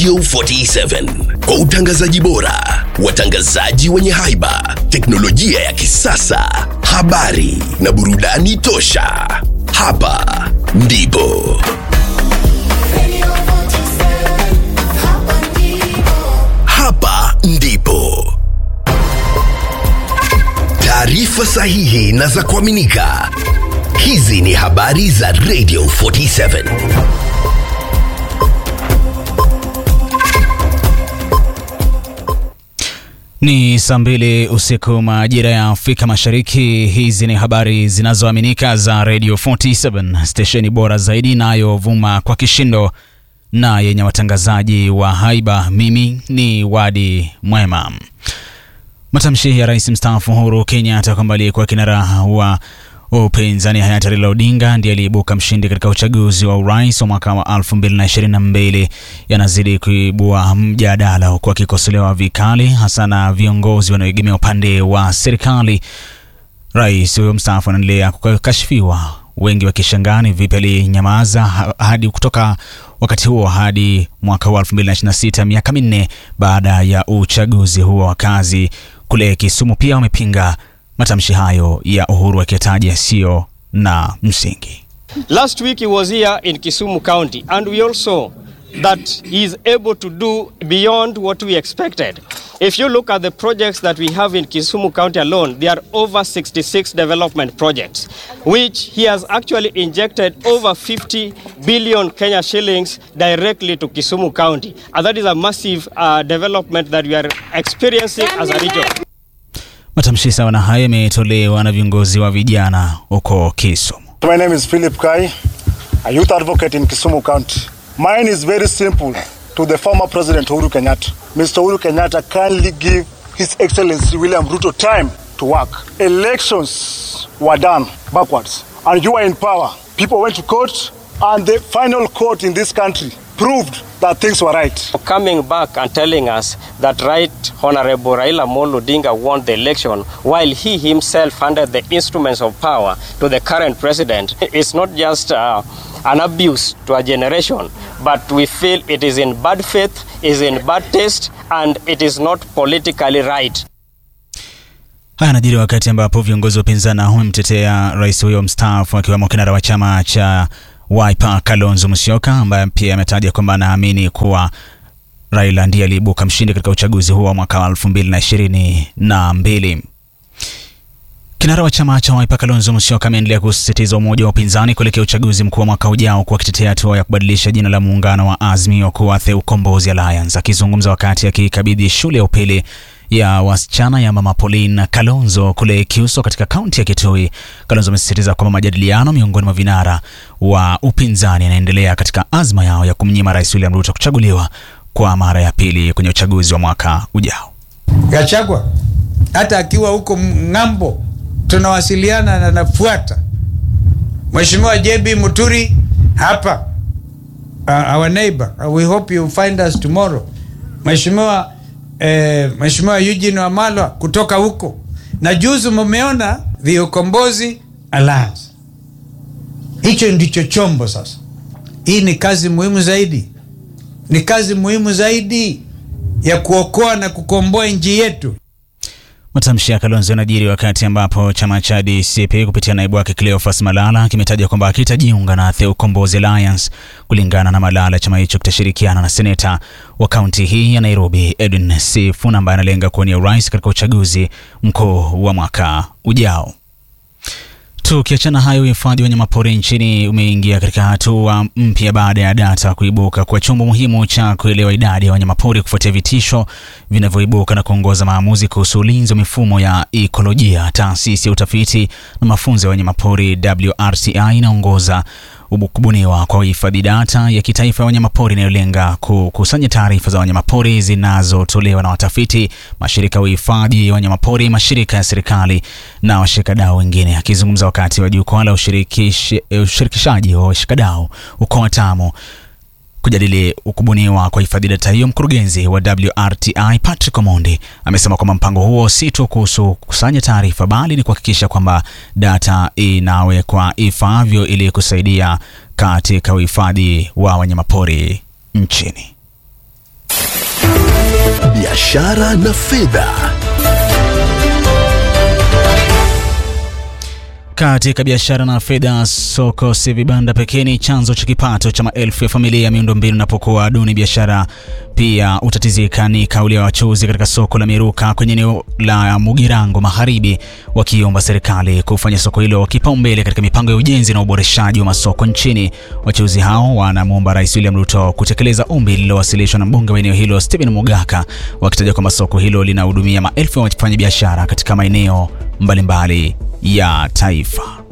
Radio 47 kwa utangazaji bora, watangazaji wenye haiba, teknolojia ya kisasa, habari na burudani tosha. Hapa ndipo hapa ndipo taarifa sahihi na za kuaminika. Hizi ni habari za Radio 47. Ni saa mbili usiku majira ya Afrika Mashariki. Hizi ni habari zinazoaminika za Radio 47, stesheni bora zaidi inayovuma kwa kishindo na yenye watangazaji wa haiba. Mimi ni Wadi Mwema. Matamshi ya rais mstaafu Uhuru Kenyatta kwamba aliyekuwa kinara wa upinzani hayati Raila Odinga ndiye aliyeibuka mshindi katika uchaguzi wa urais wa mwaka wa 2022 yanazidi kuibua mjadala, huku akikosolewa vikali hasa na viongozi wanaoegemea upande wa serikali. Rais huyo mstaafu anaendelea kukashifiwa, wengi wakishangaa ni vipi alinyamaza hadi kutoka wakati huo hadi mwaka wa 2026, miaka minne baada ya uchaguzi huo. Wakazi kule Kisumu pia wamepinga matamshi hayo ya Uhuru akiyataja yasiyo na msingi. Last week he was here in Kisumu County and we all saw that he is able to do beyond what we expected. If you look at the projects that we have in Kisumu County alone, there are over 66 development projects, which he has actually injected over 50 billion Kenya shillings directly to Kisumu County. And that is a massive uh, development that we are experiencing as a region. Matamshi sawa na hayo yametolewa na viongozi wa vijana huko Kisumu. My name is Philip Kai, a youth advocate in Kisumu County. Mine is very simple to the former President Uhuru Kenyatta. Mr. Uhuru Kenyatta kindly give His Excellency William Ruto time to work. Elections were done backwards, and you are in power. People went to court, and the final court in this country proved that things were right. Coming back and telling us that Right Honorable Raila Amolo Odinga won the election while he himself handed the instruments of power to the current president is not just uh, an abuse to a generation, but we feel it is in bad faith, is in bad taste, and it is not politically right. Haya yanajiri wakati ambapo viongozi wa upinzani wamemtetea rais huyo mstaafu akiwemo kinara wa chama cha Wiper Kalonzo Musyoka ambaye pia ametaja kwamba anaamini kuwa Raila ndiye aliibuka mshindi katika uchaguzi huo wa mwaka wa elfu mbili na ishirini na mbili. Kinara wa chama cha Wiper Kalonzo Musyoka ameendelea kusisitiza umoja wa upinzani kuelekea uchaguzi mkuu wa mwaka ujao, kwa akitetea hatua ya kubadilisha jina la muungano wa Azimio kuwa The Ukombozi Alliance. Akizungumza wakati akikabidhi shule ya upili ya wasichana ya Mama Pauline Kalonzo kule Kiuso katika kaunti ya Kitui, Kalonzo amesisitiza kwamba majadiliano miongoni mwa vinara wa upinzani yanaendelea katika azma yao ya kumnyima Rais William Ruto kuchaguliwa kwa mara ya pili kwenye uchaguzi wa mwaka ujao. Gachagua hata akiwa huko ng'ambo tunawasiliana na nafuata. Mheshimiwa JB Muturi hapa, uh, our neighbor we hope you find us tomorrow. Mheshimiwa eh, Mheshimiwa Eugene Wamalwa kutoka huko, na juzi mumeona the Ukombozi Alliance. Hicho ndicho chombo sasa. Hii ni kazi muhimu zaidi, ni kazi muhimu zaidi ya kuokoa na kukomboa nchi yetu. Matamshi ya Kalonzo yanajiri wakati ambapo chama cha DCP kupitia naibu wake Cleophas Malala kimetaja kwamba hakitajiunga na The Ukombozi Alliance. Kulingana na Malala, chama hicho kitashirikiana na seneta wa kaunti hii ya Nairobi Edwin Sifuna ambaye analenga kuwania urais katika uchaguzi mkuu wa mwaka ujao. Tukiachana hayo, uhifadhi wa wanyamapori nchini umeingia katika hatua mpya baada ya data kuibuka kwa chombo muhimu cha kuelewa idadi ya wanyamapori kufuatia vitisho vinavyoibuka na kuongoza maamuzi kuhusu ulinzi wa mifumo ya ikolojia. Taasisi ya utafiti na mafunzo ya wanyamapori WRCI inaongoza kubuniwa kwa uhifadhi data ya kitaifa ya wanyamapori inayolenga kukusanya taarifa za wanyamapori zinazotolewa na watafiti, mashirika ya uhifadhi ya wanyamapori, mashirika ya serikali na washikadau wengine. Akizungumza wakati wa jukwaa la ushirikishaji wa washikadau huko Watamu kujadili kubuniwa kwa hifadhi data hiyo, mkurugenzi wa WRTI Patrick Omondi amesema kwamba mpango huo si tu kuhusu kukusanya taarifa, bali ni kuhakikisha kwamba data inawekwa ifaavyo ili kusaidia katika uhifadhi wa wanyamapori nchini. biashara na fedha. Katika biashara na fedha, soko si vibanda pekee ni chanzo cha kipato cha maelfu ya familia. Miundombinu inapokuwa duni, biashara pia utatizika. Ni kauli ya wachuuzi katika soko la Miruka kwenye eneo la Mugirango Magharibi, wakiomba serikali kufanya soko hilo kipaumbele katika mipango ya ujenzi na uboreshaji wa masoko nchini. Wachuuzi hao wanamwomba Rais William Ruto kutekeleza ombi lililowasilishwa na mbunge wa eneo hilo Stephen Mugaka, wakitaja kwamba soko hilo linahudumia maelfu ya wafanyabiashara katika maeneo mbalimbali ya taifa.